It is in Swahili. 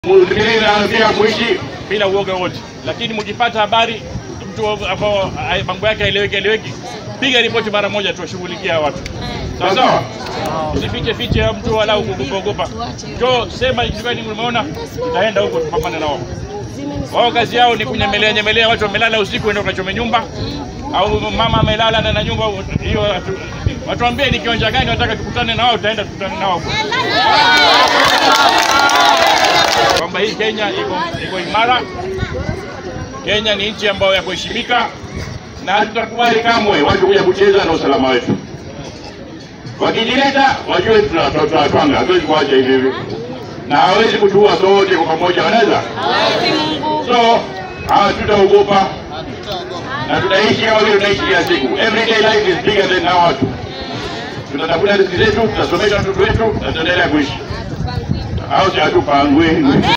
Msikilize anataka kuishi bila uoga wote, lakini mkipata habari mtu ambao ai- mambo yake haeleweki eleweki, piga ripoti mara moja, tuwashughulikia watu sawa sawa. Usifiche fiche ya mtu wala kuogopa ogopa, njoo sema kitu gani umeona, tutaenda huko tupambane nao. Wao kazi yao ni kunyemelea nyemelea, watu wamelala usiku, ndio kachome nyumba au mama amelala ndani ya nyumba hiyo. watu- Watuambie ni kiwanja gani wataka tukutane na wao, tutaenda tukutane nao huko kwamba hii Kenya iko, iko imara. Kenya ni nchi ambayo ya kuheshimika na hatutakubali kamwe watu kuja kucheza na usalama wetu. Wakijileta wajue tunawatwanga, hatuwezi kuacha hivi hivi, na hawezi kutuua sote kwa pamoja, wanaweza so hatutaogopa na tutaishi kama vile tunaishi kila siku. Everyday life is bigger than hawa watu. Tutatafuta riziki zetu, tutasomesha watoto wetu na tutaendelea kuishi, au si hatupangwi